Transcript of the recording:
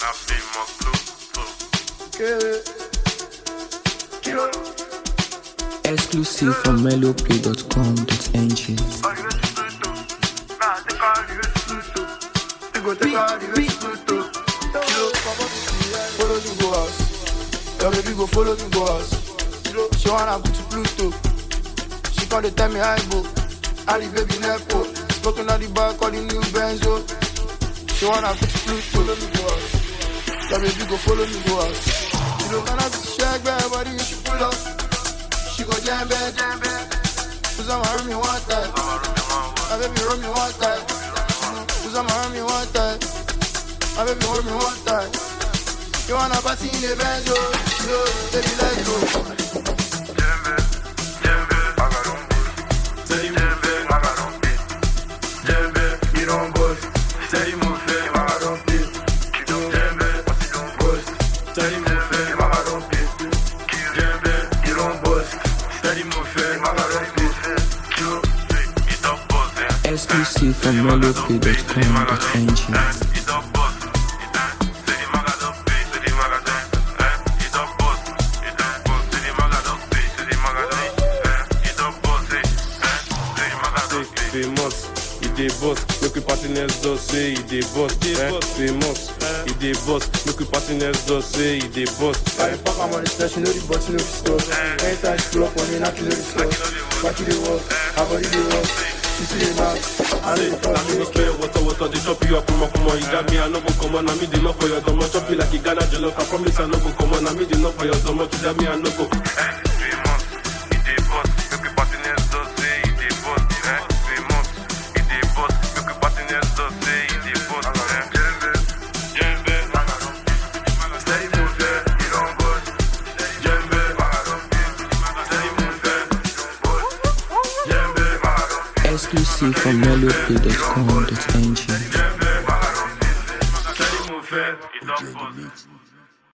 La famous blue. Que- Kilo. Exclusive from melloplay.com.ng. Arrivé sur Pluto. Nah, t'es pas arrivé sur Pluto. You go take all the way to Pluto. Kilo, papa, follow me go house. Your baby go follow me go house. Kilo, she wanna go to Pluto. She call the tell me hi go. Ali baby nepo. Smoking on the back of the new Benzo. She wanna go to Pluto. Follow me go house. Your baby go follow me go house. Kilo, can I be shake back body? You should pull up. She go jam back, jam back. Cause I'ma hurt me one time. My baby roll me one time. Cause I'ma hurt me one time. My baby hold me one time. You wanna party in the Benz, oh, yo, baby, let's go. Djembe, djembe, magarombe. Djembe, magarombe. Djembe, il en bosse. Steady move, fait magarombe. Djembe, il en bosse. Steady move, fait magarombe. Djembe, il en bosse. Steady move, fait magarombe. Il t'en bosse, hein. Exclusive from melloplay.com.ng. Famous, il des boss, make we partenaires does say il des boss, hein. Famous, il des boss, make we partenaires does say il des boss, Carry hein. fuck, I'm on the stash, you know the bus, you know the store. Anytime she pull up on me, knock you know the store. Back to the work, her body the work. She see the knock, I know the Na me no talk. spare water, water, they chop you up, come on, come on, you got me, I no go come on, na me they knock for your domo, chop you like you Ghana jollof, I promise I no go come on, na me they knock for your domo, you got me, I no go. Exclusive from melloplay.com.ng. Steady move, it, it don't bust.